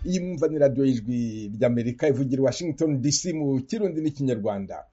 iyi mwumva ni radiyo y'ijwi ry'amerika ivugira i washington dc mu kirundi n'ikinyarwanda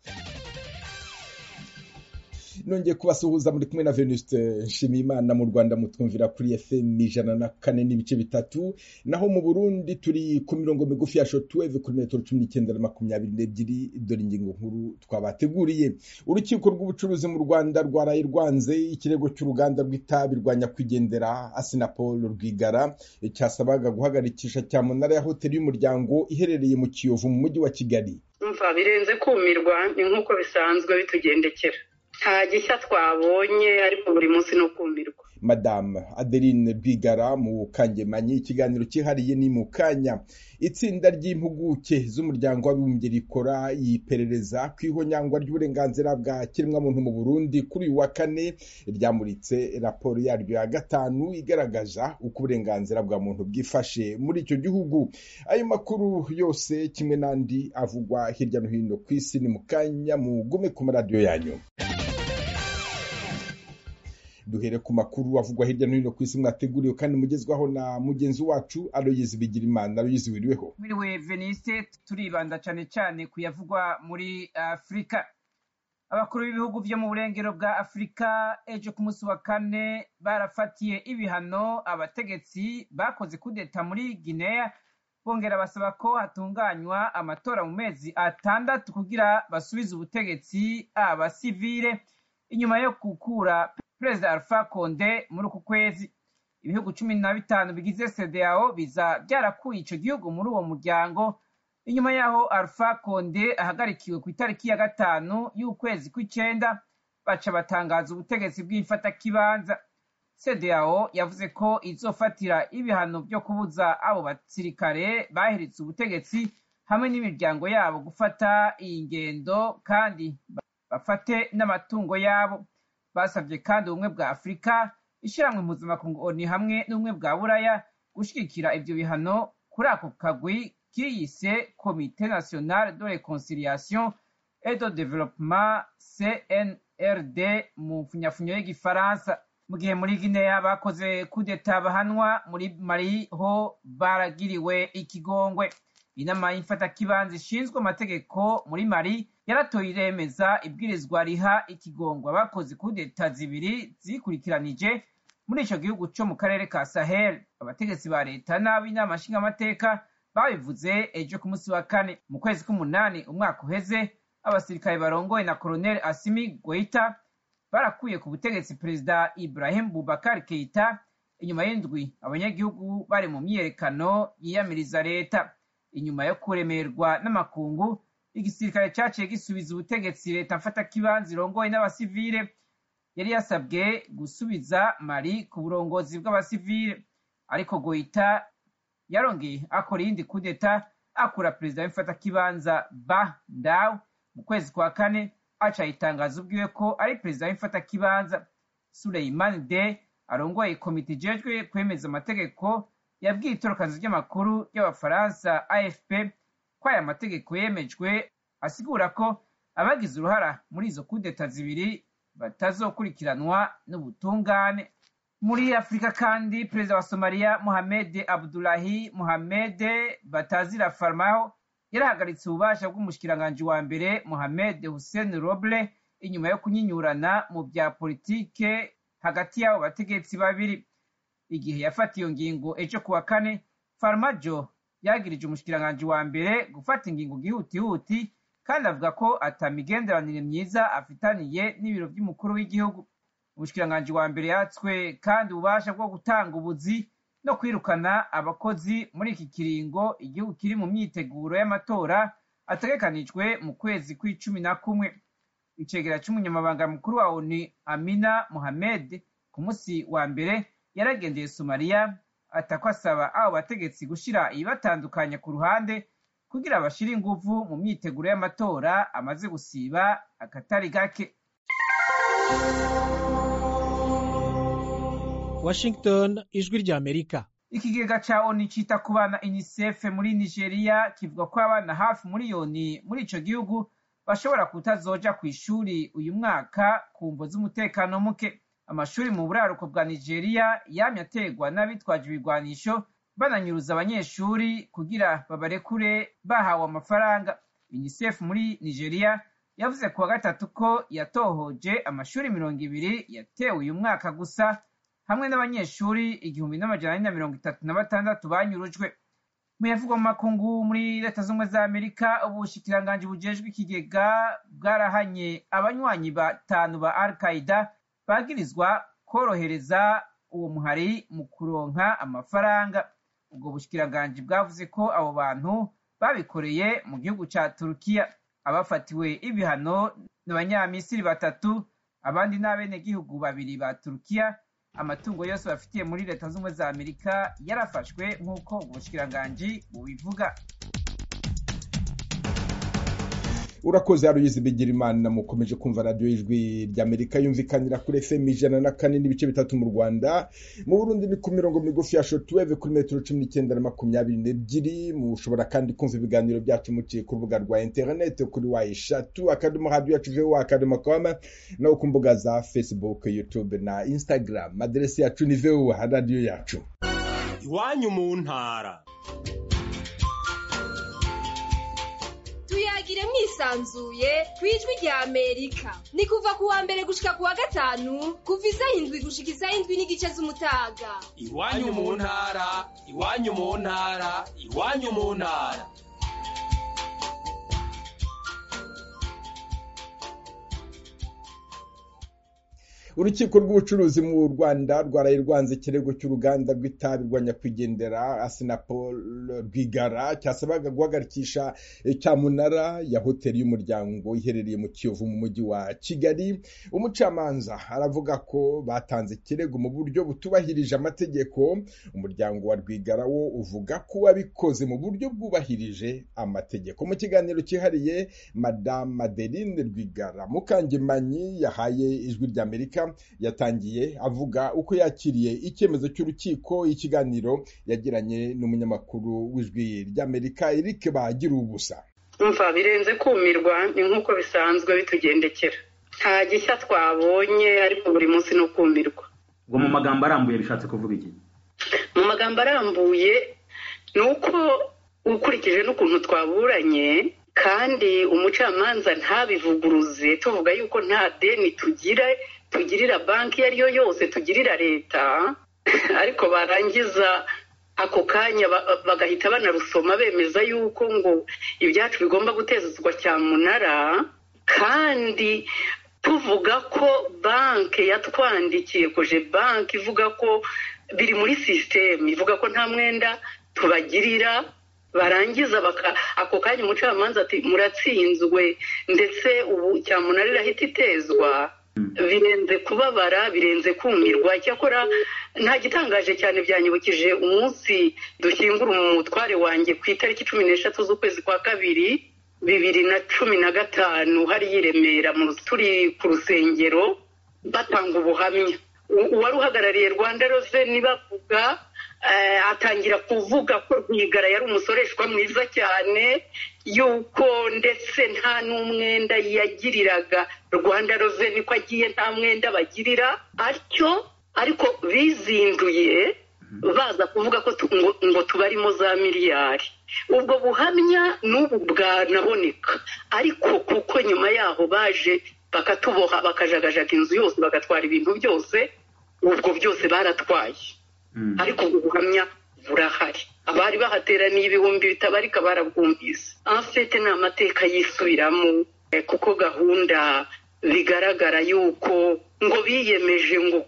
nongeye kubasuhuza muri kumwe na venuste nshimiyimana mu rwanda mutwumvira kuri fm ijana na kane n'ibice bitatu naho mu burundi turi ku mirongo migufi ya shotweve kuri metero cumi n'icyenda na makumyabiri n'ebyiri dore ingingo nkuru twabateguriye urukiko rw'ubucuruzi mu rwanda rwaraye rwanze ikirego cy'uruganda rw'itabi rwa nyakwigendera asinapol rwigara cyasabaga guhagarikisha cyamunara ya hoteli y'umuryango iherereye mu kiyovu mu mujyi wa kigali umva birenze kumirwa ni nk'uko bisanzwe bitugendekera nta gishya twabonye ariko buri munsi no kumirwa madame adeline rwigara mu kangemanyi ikiganiro cyihariye ni mu kanya itsinda ry'impuguke z'umuryango w'abibumbye rikora iperereza ku ihonyangwa ry'uburenganzira bwa kiremwamuntu mu burundi kuri uyu wa kane ryamuritse raporo yaryo ya gatanu igaragaza uko uburenganzira bwa muntu bwifashe muri icyo gihugu ayo makuru yose kimwe n'andi avugwa hirya no hino ku isi ni mu kanya mugume ku maradiyo yanyu duhere ku makuru avugwa hirya no hino ku isi mwateguriwe kandi mugezwaho na mugenzi wacu aloyizi bigirimana aloyizi wiriweho mwiriwe veniste turibanda cyane cyane ku yavugwa muri afurika abakuru b'ibihugu byo mu burengero bwa afurika ejo ku munsi wa kane barafatiye ibihano abategetsi bakoze kudeta muri guinea bongera basaba ko hatunganywa amatora mu mezi atandatu kugira basubize ubutegetsi abasivile inyuma yo gukura perezida alpha konde muri uku kwezi ibihugu cumi na bitanu bigize cdao biza byarakuye icyo gihugu muri uwo muryango inyuma y'aho alpha konde ahagarikiwe ku itariki ya gatanu y'ukwezi kw'icyenda baca batangaza ubutegetsi bw'imfatakibanza cdao yavuze ko izofatira ibihano byo kubuza abo basirikare bahiritse ubutegetsi hamwe n'imiryango yabo gufata iyi ngendo kandi bafate n'amatungo yabo basabye kandi ubumwe bwa afurika ishyirahamwe mpuzamakungu oni hamwe n'ubumwe bwa buraya gushyigikira ibyo bihano kuri ako kagwi kiyise komite nationale de reconciliation et de développement cnrd mu mfunyafunyo y'igifaransa mu gihe muri guinea bakoze kudeta bahanwa muri mali ho baragiriwe ikigongwe inama y'imfatakibanza ishinzwe amategeko muri mali yaratoye iremeza ibwirizwa riha ikigongwa bakoze kudeta zibiri zikurikiranije muri icyo gihugu cyo mu karere ka sahel abategetsi ba leta n'ab'inama nshingamateka babivuze ejo ku munsi wa kane mu kwezi k'umunani umwaka uheze abasirikare barongoye na koloneli asimi goita barakuye ku butegetsi perezida ibrahim bubakar keita inyuma y'indwi abanyagihugu bari mu myiyerekano yiyamiriza leta inyuma yo kuremerwa n'amakungu igisirikare cyaciye gisubiza ubutegetsi leta mfatakibanza irongoye n'abasivile yari yasabwe gusubiza mari ku burongozi bw'abasivile ariko goita yarongeye akora iyindi kudeta akura perezida w'imfatakibanza ba ndaw mu kwezi kwa kane aca itangaza ubwiwe ko ari perezida w'imfatakibanza suleiman de arongoye komite ijejwe kwemeza amategeko yabwiye itorokanzu ry'amakuru y'abafaransa afp ko aya mategeko yemejwe asigura ko abagize uruhara muri izo kudeta zibiri batazokurikiranwa n'ubutungane muri afurika kandi perezida wa somaliya mohamed abdulahi mohamed batazira farmaho yarahagaritse ububasha bw'umushikiranganji wa mbere mohamed hussein roble inyuma yo kunyinyurana mu bya politike hagati y'abo bategetsi babiri igihe yafata iyo ngingo ejo kuwa kane farmajo yagirije umushikiranganji wa mbere gufata ingingo gihutihuti kandi avuga ko atamigenderanire myiza afitaniye n'ibiro by'umukuru w'igihugu umushikiranganji wa mbere yatswe kandi ububasha bwo gutanga ubuzi no kwirukana abakozi muri iki kiringo igihugu kiri mu myiteguro y'amatora ategekanijwe mu kwezi kw'icumi na kumwe icegera cy'umunyamabanga mukuru wa onu amina mohamed ku munsi wa mbere yaragendeye somaliya atako asaba abo bategetsi gushyira ibibatandukanya ku ruhande kugira bashyire inguvu mu myiteguro y'amatora amaze gusiba akatari gake washington ijwi ry'amerika ikigega ca oni cita ku bana unicef muri nigeria kivuga ko abana hafi miliyoni muri ico gihugu bashobora kutazoja ku ishuri uyu mwaka ku mvo z'umutekano muke amashuri mu buraruko bwa nigeria yamye ategwa n'abitwaje ibigwanisho bananyuruza abanyeshuri kugira babarekure bahawe amafaranga unicef muri nigeria yavuze kuwa gatatu ko yatohoje amashuri mirongo ibiri yatewe uyu mwaka gusa hamwe n'abanyeshuri igihumbi n'amajana ane na mirongo itatu na batandatu banyurujwe mu yavugwa mu makungu muri leta z'ubumwe za amerika ubushikiranganji bujejwe ikigega bwarahanye abanywanyi batanu ba al qaida bagirizwa korohereza uwo muhari mu kuronka amafaranga ubwo bushikiranganji bwavuze ko abo bantu babikoreye mu gihugu ca turukiya abafatiwe ibihano ni abanyamisiri batatu abandi ni abenegihugu babiri ba turukiya amatungo yose bafitiye muri leta z'ubumwe za amerika yarafashwe nk'uko ubushikiranganji bubivuga urakoze haruyizi bigira imana mukomeje kumva radiyo y'ijwi ry'amerika yumvikanira kuri fm ijana na kane n'ibice bitatu mu rwanda mu burundi ni ku mirongo migufi ya shotuweve kuri metero cumi n'icyenda na makumyabiri n'ebyiri mushobora kandi kumva ibiganiro byacu muciye ku rubuga rwa interineti kuri wa eshatu akadomo radiyo yacu veho akadomo koma no ku mbuga za facebook youtube na instagram aderesi yacu ni veho radiyo yacu iwanyu mu ntara tuyagire mwisanzuye ku ijwi rya amerika ni kuva ku wa mbere gushika ku wa gatanu kuva isaha indwi gushika isaha indwi n'igice z'umutaga iwanyu mu ntara iwanyu mu ntara iwanyu mu ntara urukiko rw'ubucuruzi mu rwanda rwaraye rwanze ikirego cy'uruganda rw'itabi rwa nyakwigendera asinapol rwigara cyasabaga guhagarikisha cyamunara ya hoteli y'umuryango iherereye mu kiyovu mu mujyi wa kigali umucamanza aravuga ko batanze ikirego mu buryo butubahirije amategeko umuryango wa rwigara wo uvuga ko wabikoze mu buryo bwubahirije amategeko mu kiganiro cyihariye madamu madeline rwigara mukangemanyi yahaye ijwi ry'amerika yatangiye avuga uko yakiriye icyemezo cy'urukiko ikiganiro yagiranye n'umunyamakuru w'ijwi ry'amerika eric bagira ubusa umva birenze kumirwa ni nk'uko bisanzwe bitugendekera nta gishya twabonye ariko buri munsi ni ukumirwa ubwo mu magambo arambuye bishatse kuvuga iki mu magambo arambuye ni uko ukurikije n'ukuntu twaburanye kandi umucamanza ntabivuguruze tuvuga yuko nta deni tugira tugirira banki iyo ari yo yose tugirira leta ariko barangiza ako kanya bagahita banarusoma bemeza yuko ngo ibyacu bigomba gutezwa cyamunara kandi tuvuga ko banki yatwandikiye koje banki ivuga ko biri muri sisitemu ivuga ko nta mwenda tubagirira barangiza ako kanya umucamanza ati muratsinzwe ndetse ubu cyamunara irahita itezwa birenze kubabara birenze kumirwa icyakora nta gitangaje cyane byanyibukije umunsi dushyingura umutware wanjye ku itariki cumi n'eshatu z'ukwezi kwa kabiri bibiri na cumi na gatanu hariya i remera turi ku rusengero batanga ubuhamya uwari uhagarariye rwanda reveni bavuga atangira kuvuga ko rwigara yari umusoreshwa mwiza cyane yuko ndetse nta n'umwenda yagiriraga rwanda reveni ko agiye nta mwenda bagirira atyo ariko bizinduye baza kuvuga ko ngo tubarimo za miliyari ubwo buhamya n'ubu bwanaboneka ariko kuko nyuma yaho baje bakatuboha bakajagajaga inzu yose bagatwara ibintu byose ubwo byose baratwaye ariko ubwo buhamya burahari abari bahateraniye ibihumbi bitabarika barabwumvise afite ni amateka yisubiramo kuko gahunda bigaragara yuko ngo biyemeje ngo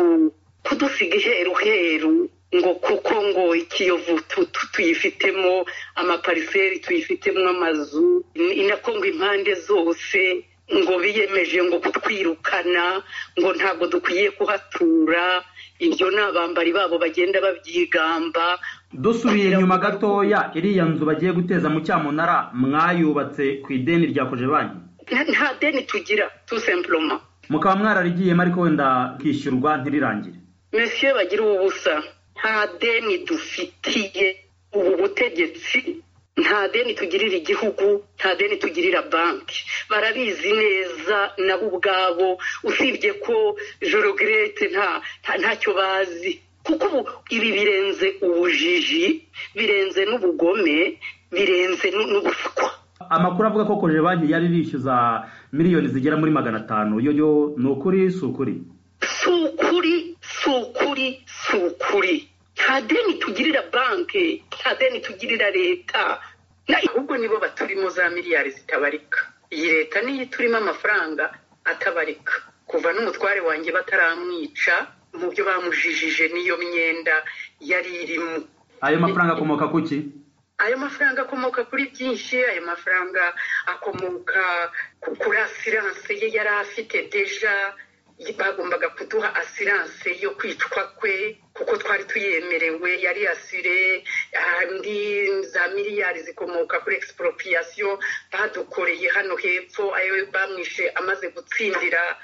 kudusiga iheru heru ngo kuko ngo ikiyovu tuyifitemo amapariseri tuyifitemo amazu inako ngo impande zose ngo biyemeje ngo kutwirukana ngo ntabwo dukwiye kuhatura ibyo ni abambari babo bagenda babyigamba dusubiye inyuma gatoya iriya nzu bagiye guteza mu cyamunara mwayubatse ku ideni rya koje banki nta deni tugira tu sempuroma mukaba mwararigiyemo ariko wenda kwishyurwa ntirirangire mesiyo bagira ubusa nta deni dufitiye ubu butegetsi nta deni tugirira igihugu nta deni tugirira banki barabizi neza nabo ubwabo usibye ko jorogirete ntacyo bazi kuko ubu ibi birenze ubujiji birenze n'ubugome birenze n'ubuswa amakuru avuga ko koje banki yari bishyuza miliyoni zigera muri magana atanu yo yo ni ukuri si ukuri si ukuri si ukuri si ukuri nta deni tugirira banki nta deni tugirira leta ahubwo nibo baturimo za miliyari zitabarika iyi leta niyo iturimo amafaranga atabarika kuva n'umutware wanjye bataramwica mu byo bamujijije n'iyo myenda yari irimo ayo mafaranga akomoka ku ki ayo mafaranga akomoka kuri byinshi ayo mafaranga akomoka kuri asiranse ye yari afite deja bagombaga kuduha asiranse yo kwicwa kwe kuko twari tuyemerewe yari asire andi za miliyari zikomoka kuri expropriation badukoreye hano hepfo ayo bamwishe amaze gutsindira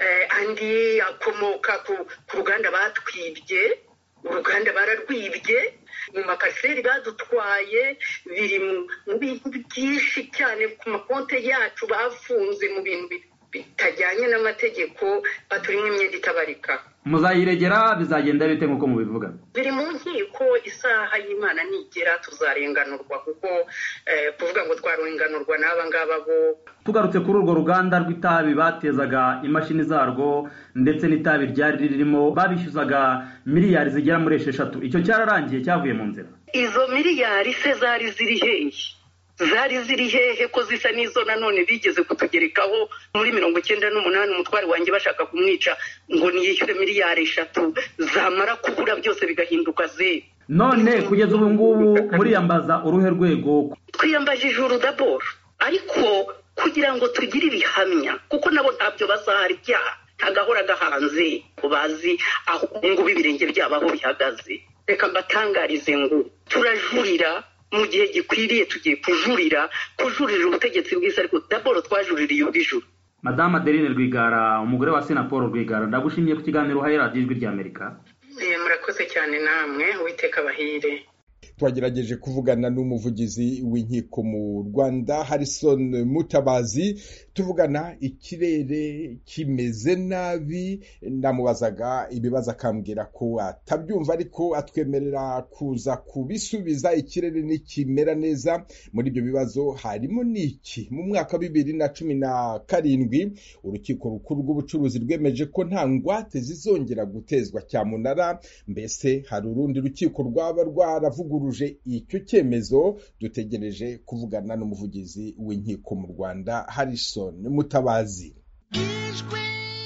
andi akomoka ku ruganda batwibye uruganda bararwibye mu makariseri badutwaye biri mu bintu byinshi cyane ku makonti yacu bafunze mu bintu bitajyanye n'amategeko baturimo imyenda itabarika muzayiregera bizagenda bite nk'uko mubivuga biri mu nkiko isaha y'imana nigera tuzarenganurwa kuko kuvuga ngo twarenganurwa n'aba ngaba bo tugarutse kuri urwo ruganda rw'itabi batezaga imashini zarwo ndetse n'itabi ryari ririmo babishyuzaga miliyari zigera muri esheshatu icyo cyararangiye cyavuye mu nzira izo miliyari se zari ziri hehe zari ziri hehe ko zisa n'izo nanone bigeze kutugerekaho muri mirongo icyenda n'umunani umutware wanjye bashaka kumwica ngo niyishyure miliyari eshatu zamara kubura byose bigahinduka zeru none kugeza ubu ngubu muriyambaza uruhe rwego twiyambaje ijuru daboro ariko kugira ngo tugire ibihamya kuko nabo ntabyo bazahara ibyaha ntagahora gahanze bazi aho ngubu ibirenge byabo aho bihagaze reka mbatangarize ngo turajurira mu gihe gikwiriye tugiye kujurira kujurira ubutegetsi bwiza ariko daboro twajuririye ubw'ijuru madamu adeline rwigara umugore wa sena paul rwigara ndagushimiye ku kiganiro uhaye radiyo ijwi ry'amerika murakoze cyane namwe uwiteka bahire twagerageje kuvugana n'umuvugizi w'inkiko mu rwanda harrison mutabazi tuvugana ikirere kimeze nabi namubazaga ibibazo akambwira ko atabyumva ariko atwemerera kuza kubisubiza ikirere nikimera neza muri ibyo bibazo harimo n'iki mu mwaka wa bibiri na cumi na karindwi urukiko rukuru rw'ubucuruzi rwemeje ko nta ngwate zizongera gutezwa cyamunara mbese hari urundi rukiko rwaba rwaravuguruje icyo cyemezo dutegereje kuvugana n'umuvugizi w'inkiko mu rwanda harrison mutabazi ijwi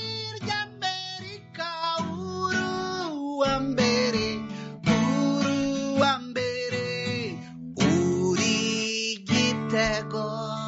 ry'amerika uruwa mbere uruwa mbere uri gitego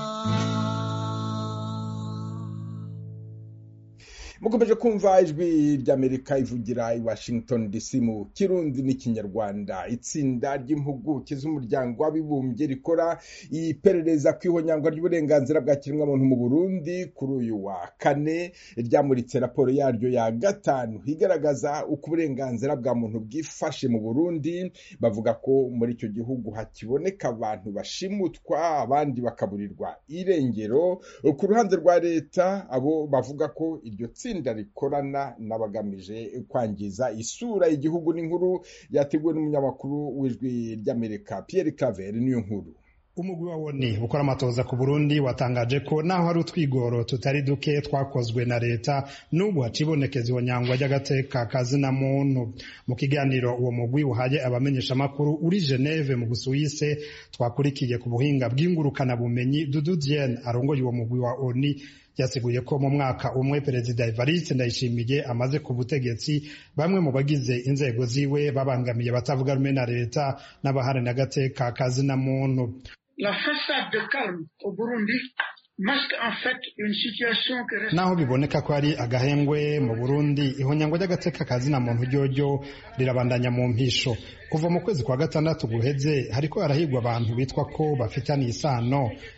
mukomeje kumva ijwi ry'amerika ivugira i washington dc mu kirundi n'ikinyarwanda itsinda ry'impuguke z'umuryango w'abibumbye rikora iperereza ku ihonyangwa ry'uburenganzira bwa kiremwamuntu mu burundi kuri uyu wa kane ryamuritse raporo yaryo ya gatanu igaragaza uko uburenganzira bwa muntu bwifashe mu burundi bavuga ko muri icyo gihugu hakiboneka abantu bashimutwa abandi bakaburirwa irengero ku ruhande rwa leta abo bavuga ko iryo tsinda rikorana n'abagamije kwangiza isura y'igihugu n'inkuru yateguwe n'umunyamakuru w'ijwi ry'amerika Pierre Claver niyo nkuru umugwi wa woni ukora amatoza ku burundi watangaje ko naho hari utwigoro tutari duke twakozwe na leta n'ubu hacibonekeza ihonyangwa ry'agateka kazina muntu mu kiganiro uwo mugwi uhaye abamenyeshamakuru uri geneve mu busuwise twakurikiye ku buhinga bw'ingurukanabumenyi dudu diene arongoye uwo mugwi wa oni yasiguye ko mu mwaka umwe perezida evariste ndayishimiye amaze ku butegetsi bamwe mu bagize inzego ziwe babangamiye abatavuga rumwe na leta n'abaharanira agateka kazina muntu La façade de calme au Burundi masque en fait une situation que reste... naho biboneka ko ari agahengwe mu burundi ihonyangwa ry'agateka kazina muntu ryoryo rirabandanya mu mpisho kuva mu kwezi kwa gatandatu guheze hariko harahigwa abantu bitwa ko bafitaniye isano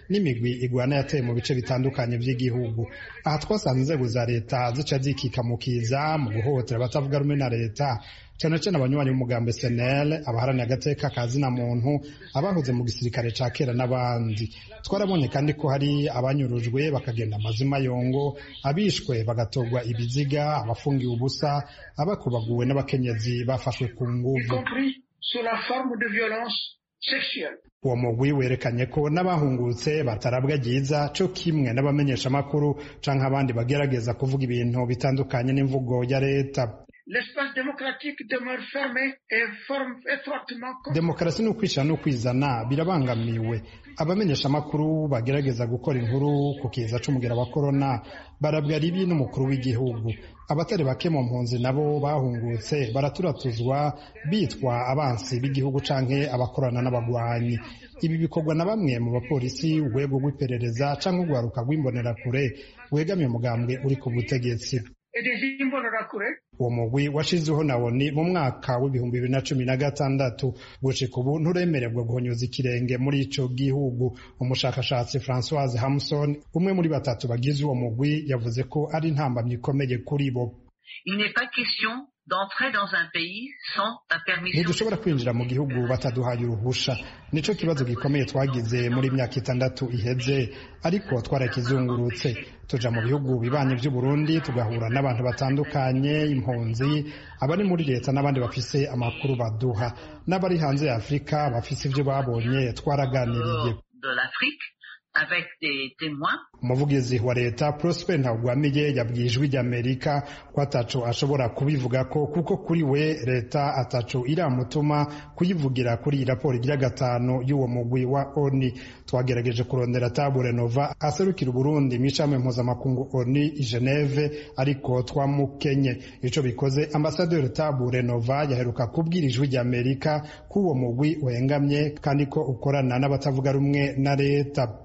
n'imigwi igwana yateye mu bice bitandukanye by'igihugu aha twasanze inzego za leta zica zikikamukiza mu guhohotera abatavuga rumwe na leta cyane cyane abanywanyi b'umugambi senel abaharaniye agateka ka zina muntu abahoze mu gisirikare ca kera n'abandi twarabonye kandi ko hari abanyurujwe bakagenda amazima yongo abishwe bagatorwa ibiziga abafungiwe ubusa abakubaguwe n'abakenyezi bafashwe ku y nguvu compris sous la forme de violence sexuelle. uwo mugwi werekanye ko n'abahungutse batarabwa ryiza co kimwe n'abamenyeshamakuru canke abandi bagerageza kuvuga ibintu bitandukanye n'imvugo ya leta L'espace démocratique demeure fermé et forme étroitement demokarasi ni ukwishyira no kwizana birabangamiwe abamenyeshamakuru bagerageza gukora inkuru ku kiza c'umugera wa korona barabwa ribi n'umukuru w'igihugu abatari bake mu mpunzi nabo bahungutse baraturatuzwa bitwa abansi b'igihugu canke abakorana n'abagwanyi ibi bikorwa na bamwe mu bapolisi urwego rw'iperereza canke urwaruka rw'imbonerakure wegamiye umugambwe uri ku butegetsi et des imbonerakure uwo mugwi washizeho na woni mu mwaka w'ibihumbi bibiri na cumi na gatandatu gushika ubu nturemererwa guhonyoza ikirenge muri ico gihugu umushakashatsi francoise hamson umwe muri batatu bagize uwo mugwi yavuze ko ari intambamyi ikomeye kuri bo Il n'est pas question d'entrer dans un pays sans la permission. ntidushobora kwinjira mu gihugu bataduhaye uruhusha nico kibazo gikomeye twagize muri myaka itandatu iheze ariko twarakizungurutse tuja mu bihugu bibanye vy'u Burundi tugahura n'abantu batandukanye impunzi abari muri leta n'abandi bafise amakuru baduha n'abari hanze ya Afurika bafise ivyo babonye twaraganiriye de l'Afrique avec des témoins. umuvugizi wa leta prosper ntawugwamiye yabwiye ijwi ry'amerika ko ataco ashobora kubivuga ko kuko kuri we leta ataco iramutuma kuyivugira kuri iyi raporo igira gatanu y'uwo mugwi wa oni twagerageje kurondera tabure nova aserukira uburundi mw'ishami mpuzamakungu oni i geneve ariko twamukenye ico bikoze ambasaderi tabure nova yaheruka kubwira ijwi ry'amerika ko uwo mugwi wengamye kandi ko ukorana n'abatavuga rumwe na leta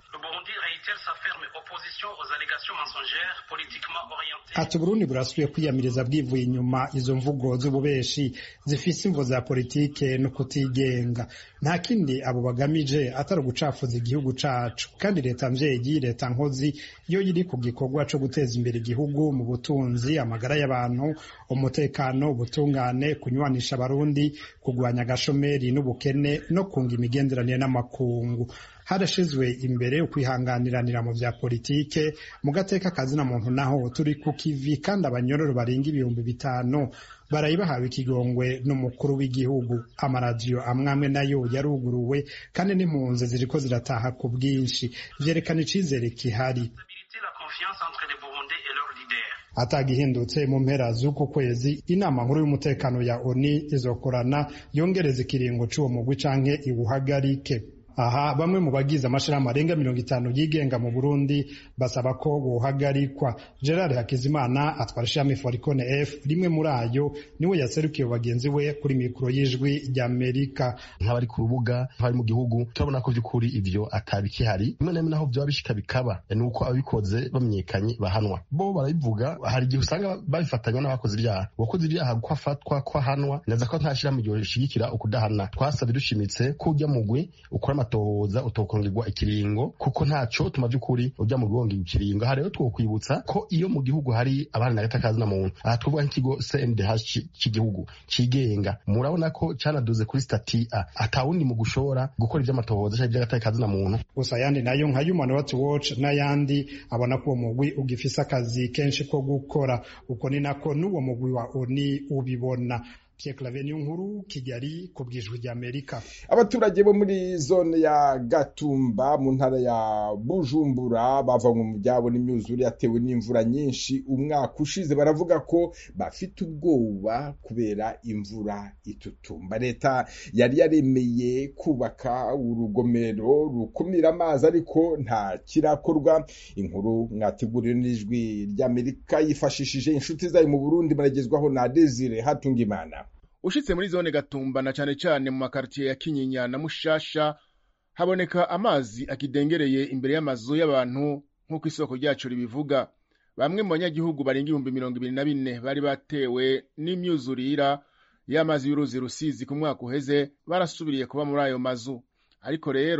ati uburundi burasubiye kwiyamiriza bwivuye inyuma izo mvugo z'ububeshi zifise imvo za politike no kutigenga nta kindi abo bagamije atari ugucafuza igihugu cacu kandi leta mvyeyi leta nkozi iyo iri ku gikorwa co guteza imbere igihugu mu butunzi amagara y'abantu umutekano ubutungane kunywanisha abarundi kugwanya agashomeri n'ubukene no kunga imigenderanire n'amakungu harashizwe imbere ukwihanganiranira mu vya politike mu gateka kazina muntu naho turi ku kivi kandi abanyororo barenga ibihumbi bitanu baraye bahawe ikigongwe n'umukuru w'igihugu amaradiyo amwe amwe nayo yaruguruwe kandi n'impunzi ziriko zirataha ku bwinshi vyerekana icizere kihari atagihindutse mu mpera z'uku kwezi inama nkuru y'umutekano ya oni izokorana yongereza ikiringo c'uwo mugwi canke iwuhagarike aha bamwe mu bagize amashirahamwe arenga mirongo itanu yigenga mu burundi basaba ko wohagarikwa gerard hakizimana atwara ishami foricone f rimwe muri ayo niwe yaserukiye bagenzi we kuri mikoro y'ijwi ry'amerika nk'abari ku rubuga nk'abari mu gihugu turabona ko by'ukuri ivyo atabikihari rimwe na rimwe naho vyoba bishika bikaba ni uko ababikoze bamenyekanye bahanwa bo barabivuga hari igihe usanga babifatanya n'abakoze ibyaha uwakoze ibyaha ko afatwa ko ahanwa neza ko nta shirahamwe ryoshigikira ukudahana twasabye dushimitse ko ujya mugwi ukora amatohoza utokongerwa ikiringo kuko ntaco tuma vy'ukuri ujya mu rwongerwa ikiringo aha rero twokwibutsa ko iyo mu gihugu hari abana n'agatakazi na muntu aha twavuga nk'ikigo CNDH cy'igihugu cigenga murabona ko canaduze kuri stati A atawundi mu gushora gukora ivy'amatohoza canke ivy'agatakazi na muntu gusa ayandi nayo nka Human Rights Watch n'ayandi abona ko uwo mugwi ugifise akazi kenshi ko gukora uko ni nako n'uwo mugwi wa ONU ubibona Pierre Claver nkuru Kigali ku bwijwi ry'Amerika abaturage bo muri zone ya Gatumba mu ntara ya Bujumbura bavanywe mu byabo n'imyuzure yatewe n'imvura nyinshi umwaka ushize baravuga ko bafite ubwoba kubera imvura itutumba leta yari yaremeye kubaka urugomero rukumira amazi ariko nta kirakorwa inkuru mwateguriwe n'ijwi ry'Amerika yifashishije inshuti zayo mu Burundi baragezwaho na Desire Hatungimana ushitse muri zone gatumba na cane cane mu makartiye ya kinyinya na mushasha haboneka amazi akidengereye imbere y'amazu y'abantu nk'uko isoko ryacu ribivuga bamwe mu banyagihugu barenga ibihumbi mirongo ibiri na bine bari batewe n'imyuzurira y'amazi y'uruzi rusizi ku mwaka uheze barasubiriye kuba muri ayo mazu ariko rero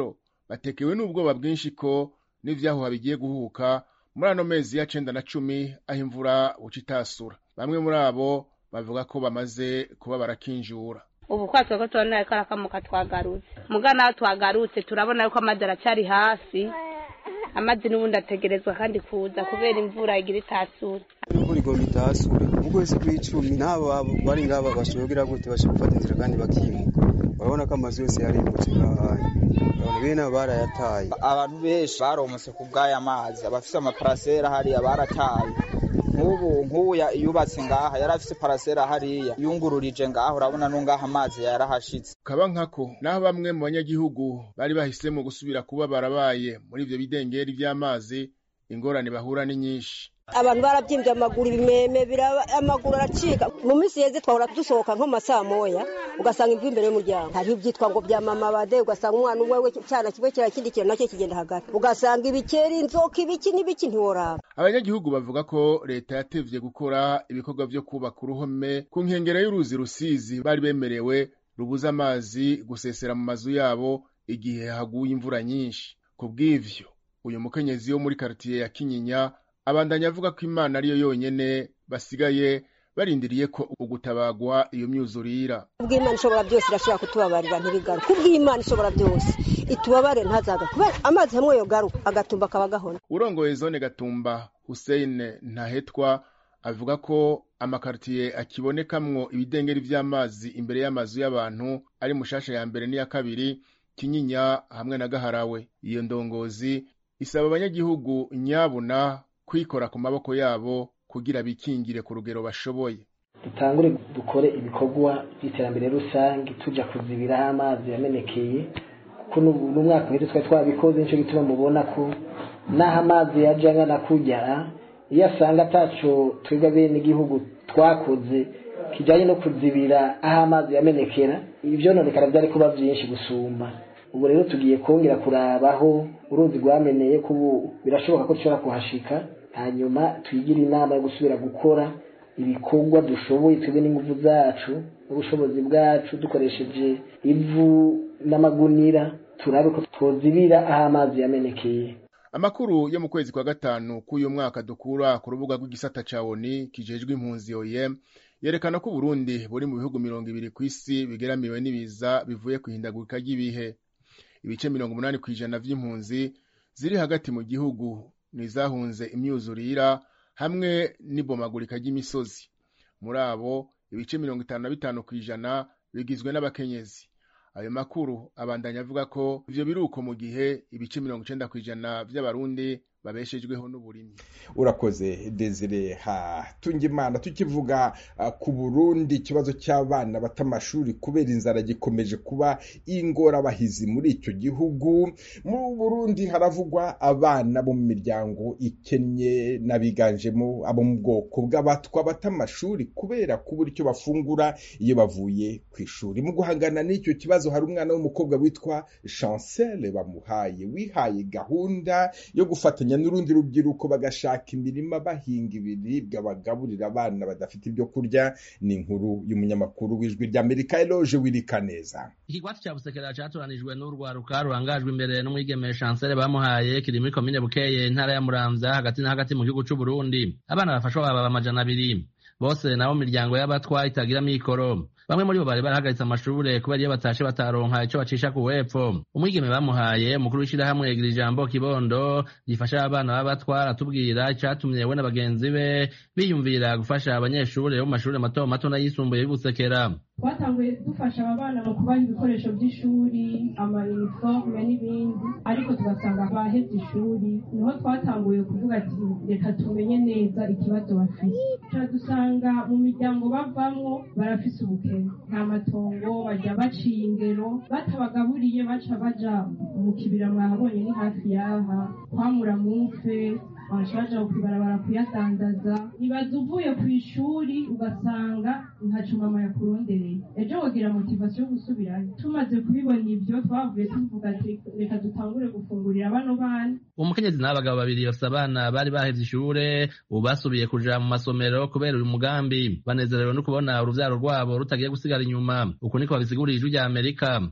batekewe n'ubwoba bwinshi ko n'ivyahuha bigiye guhuka muri ano mezi ya cenda na cumi aho imvura buca itasura bamwe muri abo bavuga ko bamaze kuba barakinjura ubu kwatse ko tubona ko arakamuka twagarutse muga naho twagarutse turabona yuko amazi aracyari hasi amazi n'ubundi ategerezwa kandi kuza kubera imvura igira itasura imvura igomba itasure mu kwezi kw'icumi n'abo bari ngaba bashobora gute bashobora gufata inzira kandi bakimuka urabona ko amazu yose yarimutse ngahaye abantu bene abo barayataye abantu benshi baromotse ku bw'aya mazi abafise amaparasera hariya barataye nk'ubu nk'ubu yubatse ngaha yari afise parasera hariya yungururije ngaha urabona n'ungaha amazi yarahashitse kaba nkako naho bamwe mu banyagihugu bari bahisemo gusubira kuba barabaye muri ivyo bidengeri vy'amazi ingorane bahura ni nyinshi abantu barabyimbye amaguru ibimeme amaguru aracika mu minsi yeze twahora dusohoka nko masaa moya ugasanga imvu imbere y'umuryango hariho ibyitwa ngo bya mama bade ugasanga umwana umwe we cyana kimwe kira kindi kintu nacyo kigenda hagati ugasanga ibikeri inzoka ibiki n'ibiki ntiworaba abanyagihugu bavuga ko leta yatevye gukora ibikorwa vyo kubaka uruhome ku nkengero y'uruzi rusizi bari bemerewe rubuza amazi gusesera mu mazu yabo igihe haguye imvura nyinshi ku bw'ivyo uyu mukenyezi wo muri karitiye ya kinyinya abandanya avuga ko imana ariyo yonyene basigaye barindiriye ko ugutabagwa iyo myuzurira kubw'imana ishobora byose irashobora kutubabarira ntibigaruke kubw'imana ishobora byose itubabare ntazaga kubera amazi hamwe yogaruka agatumba akaba gahona urongoye zone gatumba hussein ntahetwa avuga ko amakaritiye akibonekamwo ibidengeri vy'amazi imbere y'amazu y'abantu ari mushasha ya mbere n'iya kabiri kinyinya hamwe na gaharawe iyo ndongozi isaba abanyagihugu nyabuna kwikora ku maboko yabo kugira bikingire ku rugero bashoboye dutangure dukore ibikorwa by'iterambere rusange tujya kuzibira aho amazi yamenekeye kuko n'umwaka uheze twari twabikoze nicyo gituma mubona ko n'aho amazi yaje angana kujya iyo asanga ataco twebwe bene igihugu twakoze kijyanye no kuzibira aho amazi yamenekera ibyononekara byari kuba byinshi gusumba ubu rero tugiye kongera kurabaho uruzi rwameneye ko ubu birashoboka ko dushobora kuhashika hanyuma twigire inama yo gusubira gukora ibikorwa dushoboye twebwe n'ingufu zacu n'ubushobozi bwacu dukoresheje ivu n'amagunira turabe ko twozibira aho amazi yamenekeye amakuru yo mu kwezi kwa gatanu k'uyu mwaka dukura ku rubuga rw'igisata ca oni kijejwe impunzi oem yerekana ko uburundi buri mu bihugu mirongo ibiri ku isi bigeramiwe n'ibiza bivuye ku ihindagurika ry'ibihe ibice mirongo umunani ku ijana vy'impunzi ziri hagati mu gihugu nizahunze imyuzurira hamwe n'ibomagurika ry'imisozi muri abo ibice mirongo itanu na bitanu ku ijana bigizwe n'abakenyezi ayo makuru abandanya avuga ko ivyo biruko mu gihe ibice mirongo icenda ku ijana vy'abarundi babeshejweho n'uburimi urakoze desire hatungimana tukivuga uh, ku burundi ikibazo cy'abana bata amashuri kubera inzara gikomeje kuba ingorabahizi muri icyo gihugu mu burundi haravugwa abana bo mu miryango ikennye n'abiganjemo abo mu bwoko bw'abatwa bata amashuri kubera kubura icyo bafungura iyo bavuye ku ishuri mu guhangana n'icyo kibazo hari umwana w'umukobwa witwa chancele bamuhaye wihaye gahunda yo gufatanya n'urundi rubyiruko bagashaka imirima bahinga ibiribwa bagaburira abana badafite ibyo kurya ni inkuru y'umunyamakuru w'ijwi ry'amerika eloge wirikaneza ikigwati cya busekera catoranijwe n'urwaruka rurangajwe imbere n'umwigeme chancele bamuhaye kiri muri komine bukeye intara ya muramvya hagati na hagati mu gihugu c'uburundi abana bafashwa baba amajana abiri bose nabo miryango y'abatwa itagira mikoro bamwe muri bo bari barahagaritse amashure kubera iyo batashe bataronka ico bacisha ku wepfo umwigeme bamuhaye umukuru w'ishirahamwe yigira ijambo kibondo rifasha abana b'abatwa aratubwira icatumye we na bagenzi be biyumvira gufasha abanyeshure bo mu mashure mato mato n'ayisumbuye y'ubusekera twatanguye dufasha aba bana mu kubaha ibikoresho by'ishuri amayuniforume n'ibindi ariko tugasanga bahevye ishuri niho twatanguye kuvuga ati reka tumenye neza ikibazo bafise dusanga mu miryango bavamwo barafise ubukene nta matongo bajya baciye ingero batabagaburiye baca baja mu kibira mwahabonye ni hafi yaha kwamura mufe baja kwibarabara kuyadandaza ibaza uvuye ku ishuri ugasanga ntaco mama yakurondereye ejo wogira motivasiyo yo gusubirayo tumaze kubibona ivyo twavuye tuvuga ati reka dutangure gufungurira bano bana umukenyezi n'abagabo babiri bafise abana bari bahevye ishure ubu basubiye kuja mu masomero kubera uyu mugambi banezerewe no kubona uruvyaro rwabo rutagiye gusigara inyuma uku niko babisigurira ijwi rya amerika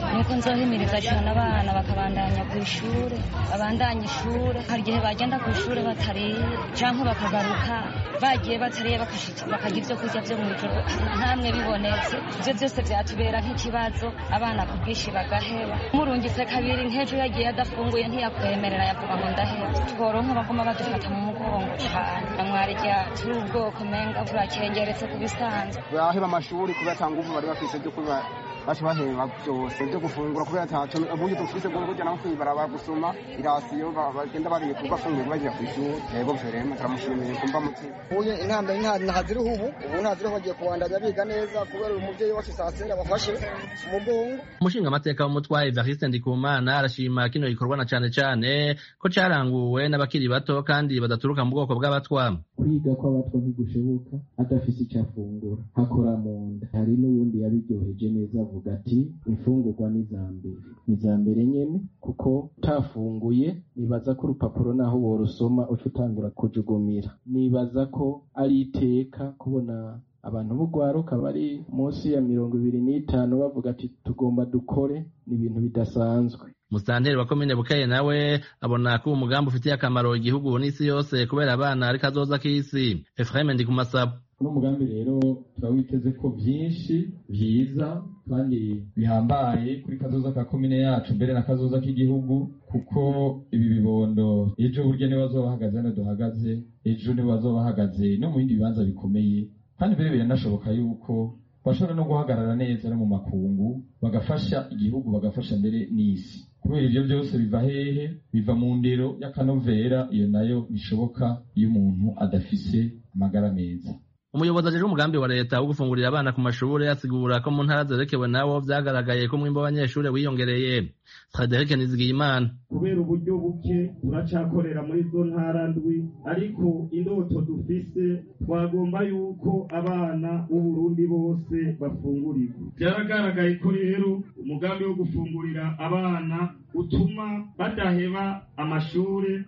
nuko nzohimiriza cyane abana bakabandanya ku ishuri babandanya ishuri hari igihe bagenda ku ishuri batariye cyangwa bakagaruka bagiye batariye bakarya ibyo kurya byo mu ijoro ntamwe bibonetse ibyo byose byatubera nk'ikibazo abana ku bwinshi bagaheba murungitse kabiri nk'ejo yagiye adafunguye ntiyakwemerera yavuga ngo ndaheba tworonka baguma badufata mu mugongo cyane mwari rya turi ubwoko menga burakengeretse ku bisanzwe baheba amashuri kubera ata nguvu bari bafise byo kuba baca baheba byose byo gufungura kubera ataco ubundi dufise bwo kujya no kwibaraba gusoma irasiyo bagenda bariye kubafungura bagiye ku ishuri yego verema turamushimiye kumva mutima uye intambwe ntaziriho ubu ubu ntaziriho bagiye kubandanya biga neza kubera uyu muvyeyi wacu sasera bafashe umugongo umushinga amateka w'umutwaye Evariste Ndikumana arashima kino gikorwa na cane cane ko caranguwe n'abakiri bato kandi badaturuka mu bwoko bw'abatwa kwiga kw'abatwa ntigushoboka adafise icyo afungura hakora mu nda hari n'uwundi yabiryoheje neza avuga ati imfungurwa ni iza mbere ni iza mbere nyene kuko utafunguye nibaza ko urupapuro naho worusoma uca utangura kujugumira nibaza ko ari iteka kubona abantu b'urwaruka bari munsi ya mirongo ibiri n'itanu bavuga ati tugomba dukore ni ibintu bidasanzwe musitanteri wa komine bukeye nawe abona ko uwo mugambi ufitiye akamaro igihugu n'isi yose kubera abana ariko azoza k'isi efurahime ndi ku masabo uno mugambi rero turawiteze ko byinshi byiza kandi bihambaye kuri kazoza ka komine yacu mbere na kazoza k'igihugu kuko ibi bibondo ejo burya nibo bazoba bahagaze hano duhagaze ejo nibo bazoba bahagaze no mu bindi bibanza bikomeye kandi mbere biranashoboka yuko bashobora no guhagarara neza no mu makungu bagafasha igihugu bagafasha mbere n'isi kubera ibyo byose biva hehe biva mu ndero y'akanovera iyo nayo bishoboka iyo umuntu adafise amagara meza umuyobozi ajejwe umugambi wa leta wo gufungurira abana ku mashuri asigura ko mu ntara zerekewe nabo vyagaragaye ko umwimbo w'abanyeshuri wiyongereye frederic nizigiyimana kubera uburyo buke turacakorera muri zo ntara ndwi ariko indoto dufise twagomba yuko abana b'uburundi bose bafungurirwa byaragaragaye ko rero umugambi wo gufungurira abana utuma badaheba amashuri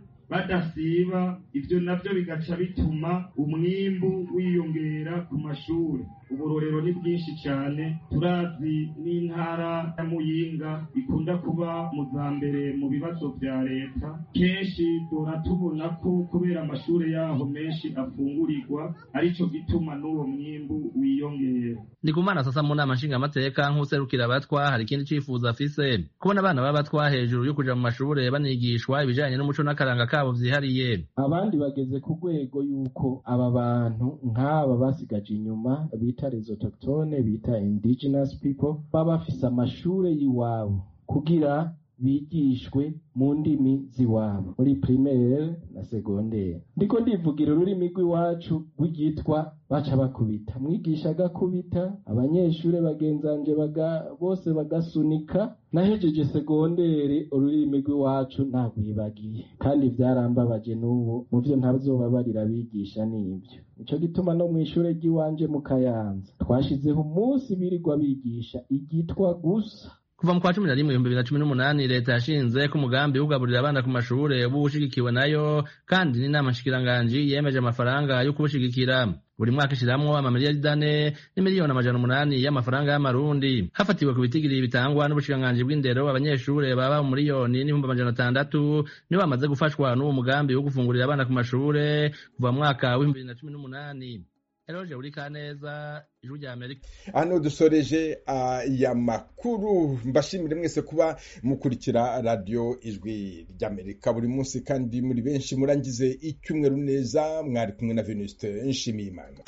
badasiba ibyo nabyo bigaca bituma umwimbu wiyongera ku mashuri uburorero ni bwinshi cyane turazi n'intara ya muyinga ikunda kuba mu za mbere mu bibazo bya leta kenshi dora tubona ko kubera amashuri yaho menshi afungurirwa aricyo gituma n'uwo mwimbu wiyongera ndikumana sasa mu nama nshingamateka nk'userukira abatwa hari ikindi cifuzo afise kubona abana b'abatwa hejuru yo kuja mu mashuri banigishwa ibijanye n'umuco n'akaranga kabo vyihariye abandi bageze ku rwego yuko aba bantu nk'aba basigaje inyuma bita les autochtones bita indigenous people baba bafise amashure y'iwabo kugira bigishwe mu ndimi z'iwabo muri primaire na secondaire ndiko ndivugira ururimi rw'iwacu rw'igitwa baca bakubita mwigisha agakubita abanyeshure bagenzanje baga, bose bagasunika nahejeje segondere ururimi rw'iwacu nagwibagiye kandi vyarambabaje n'ubu mu vyo ntazobabarira bigisha n'ivyo nico gituma no mw'ishure ry'iwanje mu kayanza twashizeho umunsi birirwa bigisha igitwa gusa kuva mu kwa cumi na rimwe ibihumbi bibiri na cumi n'umunani leta yashinze ko umugambi wo kugaburira abana ku mashure uba ushigikiwe nayo kandi n'inama nshikiranganji yemeje amafaranga yo kuwushigikira buri mwaka ishiramwo amamiliyari ane n'imiliyoni amajana umunani y'amafaranga y'amarundi hafatiwe ku bitigiri bitangwa n'ubushikiranganji bw'indero abanyeshure baba mu miliyoni n'ibihumbi amajana atandatu nibo bamaze gufashwa n'uwo mugambi wo gufungurira abana ku mashure kuva mu mwaka w'ibihumbi bibiri na cumi n'umunani eroje uri kaneza ijwi rya amerika hano dusoreje aya makuru mbashimire mwese kuba mukurikira radiyo ijwi ry'amerika buri munsi kandi muri benshi murangize icyumweru neza mwari kumwe na venuste nshimiye imana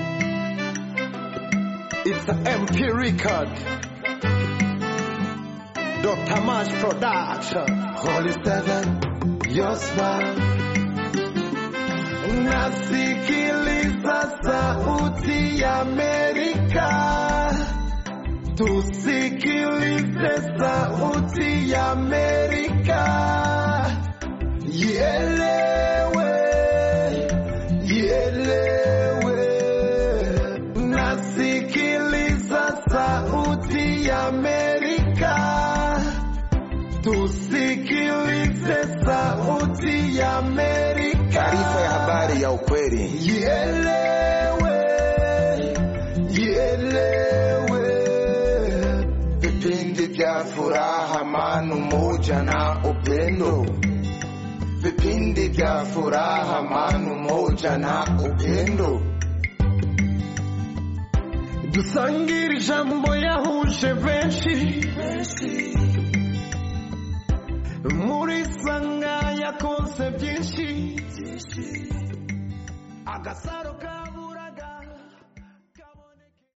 It's a MP record. Dr. Mash Production. Holy Seven, your smile. Nasikiliza sauti ya Amerika, tusikilize sauti ya Amerika, ielewe, ielewe. Nasikiliza sauti ya Amerika, tusikilize sauti ya Amerika. Taarifa ya habari ya ukweli. Ielewe, ielewe. Vipindi vya furaha umoja na upendo vipindi vya furaha amani umoja na upendo dusangire ijambo yahuje benshi muri sanga yakonse byinshi agasaro ka